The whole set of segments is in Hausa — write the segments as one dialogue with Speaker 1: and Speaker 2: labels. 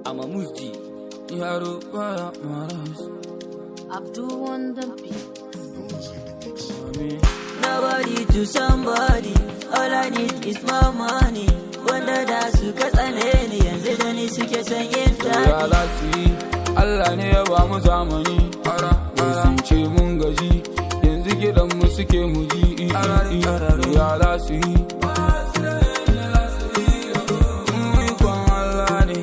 Speaker 1: I'm a mufti.
Speaker 2: Yaro baya maras.
Speaker 3: Abdul on the beat.
Speaker 4: Nobody to somebody, all I need is my money. Wanda da suka tsane ni yanzu da ni suke son yin
Speaker 2: Ya
Speaker 4: tari.
Speaker 2: za su yi, Allah ne ya ba mu zamani. Wai sun ce mun gaji, yanzu gidan mu suke mu ji. Ya za su yi. Ikon Allah ne.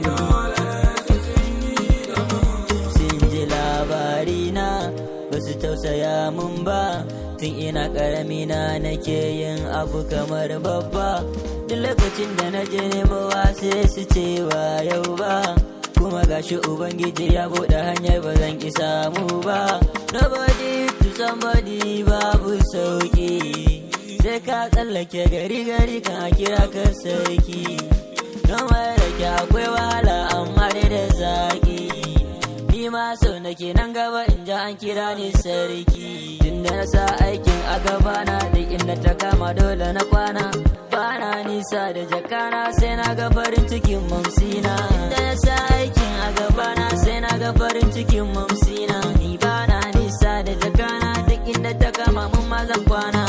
Speaker 4: Sun ji labari na ba su tausaya mun ba. Tun ina ƙarami na nake yin abu kamar babba. Duk lokacin da na je nemawa sai su ce ba yau ba. Kuma gashi Ubangiji ya buɗe hanyar ba zan ki samu ba. Nobody to somebody babu sauki. Sai ka tsallake gari gari kan a kira ka sarki. Noma da ke akwai wahala amma dai da zaki. Ni ma sau nake nan gaba in ji an kira ni sarki. Tunda na sa aikin a gaba na da inda ta kama dole na kwana. Bana nisa da jakana sai na ga farin cikin mamsina. Inda na sa aikin a gaba na sai na ga farin cikin mamsina. Ni bana nisa da jakana duk inda ta kama mun ma zan kwana.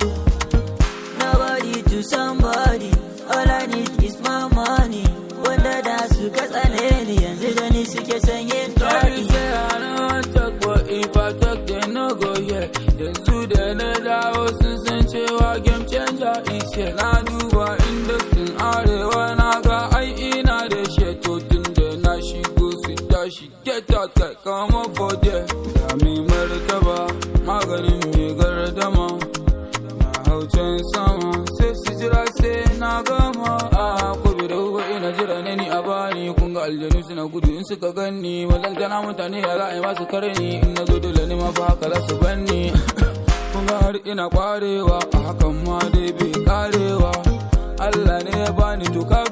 Speaker 4: Nobody to somebody, all I need is my money. Wanda da suka tsane ni yanzu da ni suke son yin
Speaker 2: Daddy
Speaker 4: tari.
Speaker 2: say I don't talk, but if I talk, they no go yeah. Yanzu da na dawo sun san cewa game changer is here. Na duba industry arewa na ga ai ina da sheto tun da na shigo su tashi. Get out kai kama for there. Ga mai martaba maganin mai gardama. Na hau can sama sai su jira sai na gama. A kobe da uba ina jira ne ni a bani kun ga aljanu suna gudu in suka ganni wallan gana mutane ya za a yi masu kare ni in na zo dole ne ma fa haka za su banni kun ga har ina kwarewa a hakan ma dai bai karewa Allah ne ya bani to ka